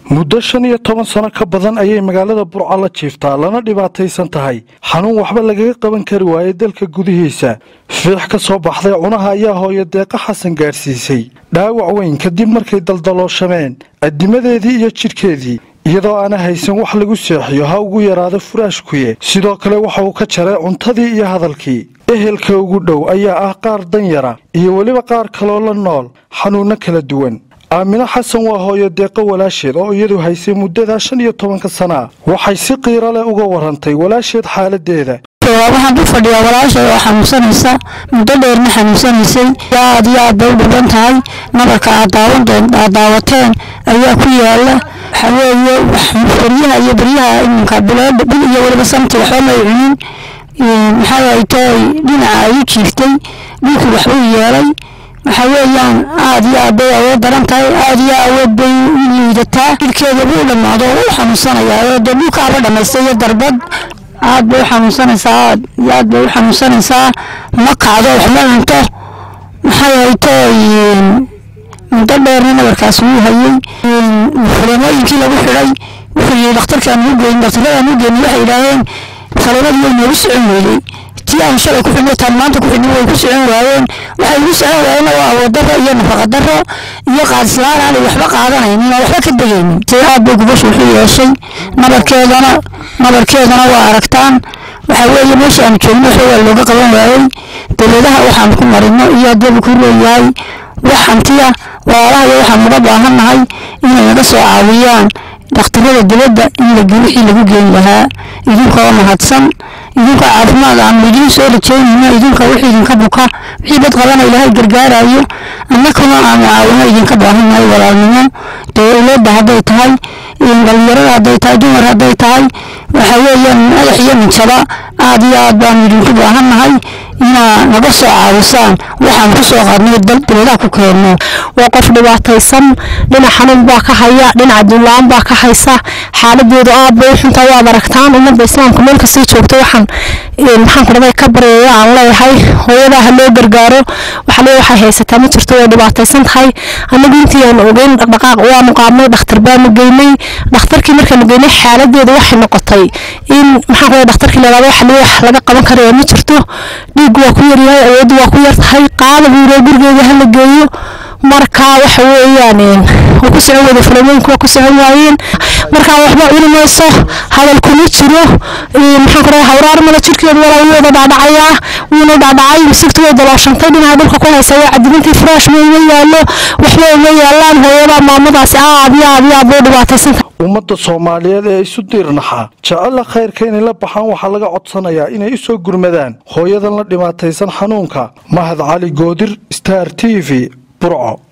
muddo shan iyo toban sano ka badan ayay magaalada burco la jiiftaa lana dhibaataysan tahay xanuun waxba lagaga qaban kari waayey dalka gudihiisa fiix ka soo baxday cunaha ayaa hooyo deeqa xasan gaadhsiisay dhaawac weyn kadib markay daldalooshameen addimadeedii iyo jidhkeedii iyadoo aana haysan wax lagu seexiyo ha ugu yaraado furaashkuye sidoo kale waxa uu ka jaray cuntadii iyo hadalkii ehelka ugu dhow ayaa ah qaar danyara iyo weliba qaar kaloo la nool xanuunno kala duwan aamino xasan waa hooyo deeqo walaasheed oo iyadu haysay muddadaa shan iyo tobanka sana waxay si qiiro leh uga warantay walaasheed xaaladeeda waxaan u fadhiyaa walaashay oo xanuunsanaysa muddo dheerna xanuunsanaysay aad iyo aad bay u dhiban tahay nabarka aad daawateen ayaa ku yaala waxaa weeye baryaha iyo baryaha iminka bil iyo weliba santi waxba may cunin maxaa aytay dhinaca ay u jiiftay dhulkii waxbuu yeelay waxaa weeyaan aad iyo aad bay awood daran tahay aad iyo awood bay u liidataa jidhkeeda buu dhammaado oo u xanuunsanayaa oo dee dhulkaaba dhammaystay iyo darbad aad bay u xanuunsanaysaa aad iyo aad bay u xanuunsanaysaa ma kacdo wax ma cunto maxay haytay muddo dheerna nabarkaas wuu hayey fulimooyinkii lagu xidhay wuxuu yihi dhakhtarkaan u geyn dhakhtaradaan u geyn waxay yidhaaheen falimadii way noogu socon weydey tii aan shalay ku xidhnay taan maanta ku xidhnay way ku socon waayeen waxay igu socon waayeen waa awooddarro iyo nafaqadarro iyo qaadislaan aanay waxba qaadanaynin oo waxba ka degaynin si aad bay gubashu wuxuu yeeshay nabarkeedana nabarkeedana waa aragtaan waxaa weeye meesha aanu joogno waxba waa looga qaban waayey dowladaha waxaan ku marino iyo haddaba ku leeyahay wax hantiya walaalaha iyo waxaan uga baahannahay inay naga soo caawiyaan dhakhtarada dibadda in la wixii lagu geyn lahaa idinkoo mahadsan idinka caafimaad aan idiin soo rajeynayno idinka wixii idinka buka wixii dad qabana ilaahay gargaarayo annakuna aanu caawino idinka baahannahay walaalnimo dowladda hadday tahay dhalinyarada hadday tahay dumar hadday tahay waxa weeyaan madax iyo minjaba aad iyo aad baanu idinku baahannahay inaa naga soo caawisaan waxaan ku soo qaadnay dowladaha ku keenno waa qof dhibaataysan dhinac xanuun baa ka haya dhinaca duunla-aan baa ka haysa xaaladeedu aad bay u xuntaa waad aragtaan ummadda islaamka meel kasii joogto waxaan maxaan ku dhaday ka baryaya aan leeyahay hooyadaa ha loo gargaaro waxa lee waxay haysataa ma jirto way dhibaataysan tahay anagu intii aan ogeyn dhaqdhaqaaq waanu qaadnay dhakhtar baanu geynay dhakhtarkii markaanu geynay xaaladeedu waxay noqotay in maxaan ku dhaday dhakhtarkii la yidhahdo waxa lee wax laga qaban karaya ma jirto dhiiggu waa ku yaryahay awooddu waa ku yar tahay qaada buu yidhi gurigeeda ha la geeyo marka waxa weeyaan waa ku socon wada filamooyinku waa ku socon waayeen marka waxba cuni mayso hadal kuma jiro maxaan ku dhahay hawraar male jirkeedu walaa wuu wada dhaadhacayaa wuuna dhaadhacay misigtu way dalooshantay dhinaca dhulka ku haysa waa cadibintii furaash ma uma yaallo waxba uma yaallaan hooyada maamadaasi aad iyo aad iyo aad bay dhibaataysanta ummadda soomaaliyeed ee isu diirnaxa jecella khayrka inay la baxaan waxaa laga codsanayaa inay u soo gurmadaan hooyadan la dhibaataysan xanuunka mahad cali goodir star t v burco